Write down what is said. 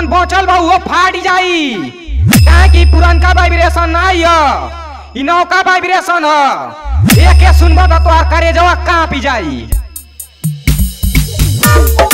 जौन बचल बा उहो फाट जाई काहे कि पुरनका वाइब्रेशन नहीं ह इ नौका वाइब्रेशन ह एके सुनबा त तोहार करेजवा कांपी जाई